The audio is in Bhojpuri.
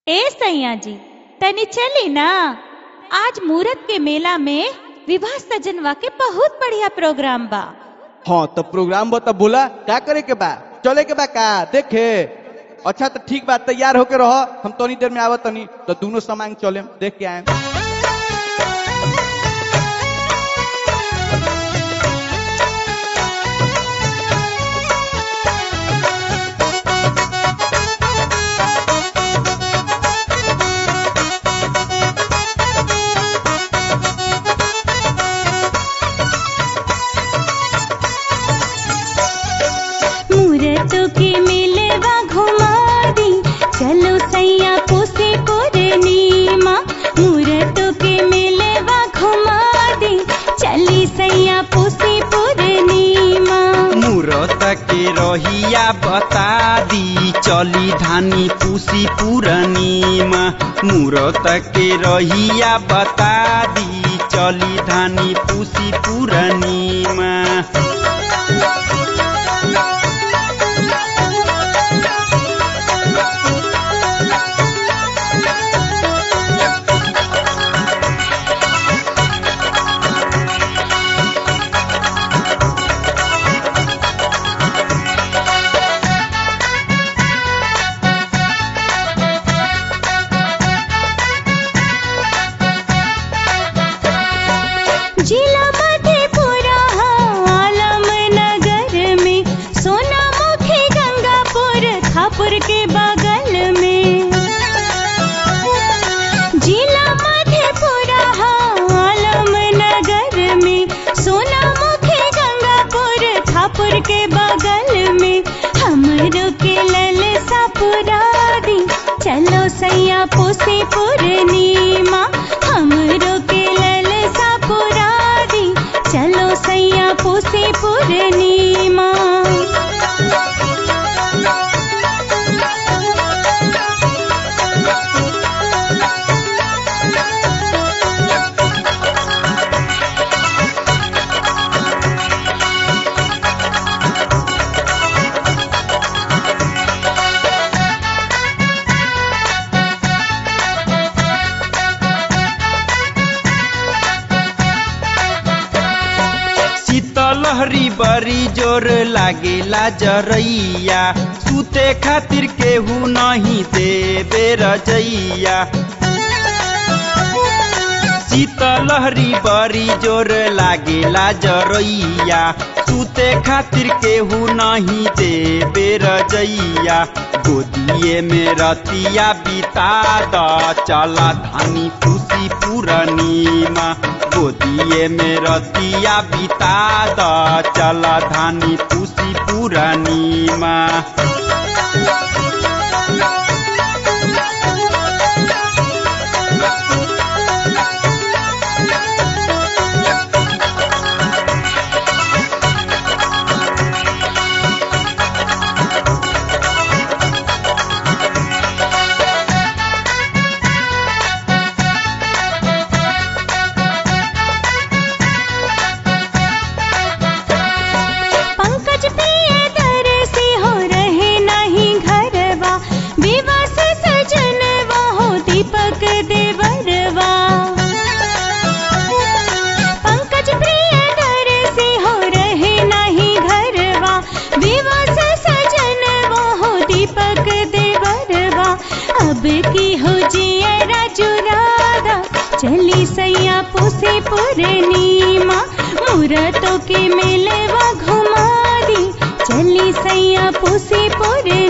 ए सैया जी तनी चली ना आज मूरत के मेला में विवाह सजनवा के बहुत बढ़िया प्रोग्राम बा हाँ तो प्रोग्राम बता बोला क्या करे के बा चले के बा का देखे अच्छा तो ठीक बा तैयार होके रहो हम तनी देर में आवत तनी तो दोनों सामान चले देख के आए मूरतों के मिलवा घुमा दी चलो सैया पोसे पूर्णिमा मूरतों के मिलवा घुमा दी चली सैया पोसे पूर्णिमा मूरत के रहिया बता दी चली धानी पूसी पूरनीमा मूरत के रहिया बता दी चली धानी पूसी पूरनीमा जिला मधेपुरा आलम नगर में सोना मुखी गंगापुर खापुर के बगल में जिला मधेपुरा आलम नगर में सोना मुखी गंगापुर खापुर के बगल में हमरो के ललसा पुरा दी चलो सैया पोसे पूर्णिमा हमरो के ललसा पुरा दी चलो सैया पोसे पूर्णिमा शीतलहरी बड़ी जोर लागेला जरैया सुते खातिर केहू नहीं देबे रजैया शीतलहरी बड़ी जोर लागेला जरैया सुते खातिर केहू नहीं देबे रजैया गोदिए में रतिया बिता द चला धानी खुशी पूरनीमा गोदिए में रतिया बिता द चला धानी खुशी पूरनीमा पंकज प्रिय दर से हो रहे नहीं घरवा विवाह से सजनवा हो दीपक देवरवा पंकज प्रिय दर से हो रहे नहीं घरवा विवाह से सजनवा हो दीपक देवरवा अब की हो जिया राजू राधा चली सैया पोसे पूर्णिमा मूरतों के मेलवा घुमा दी चली सैया पोसे पूर्णिमा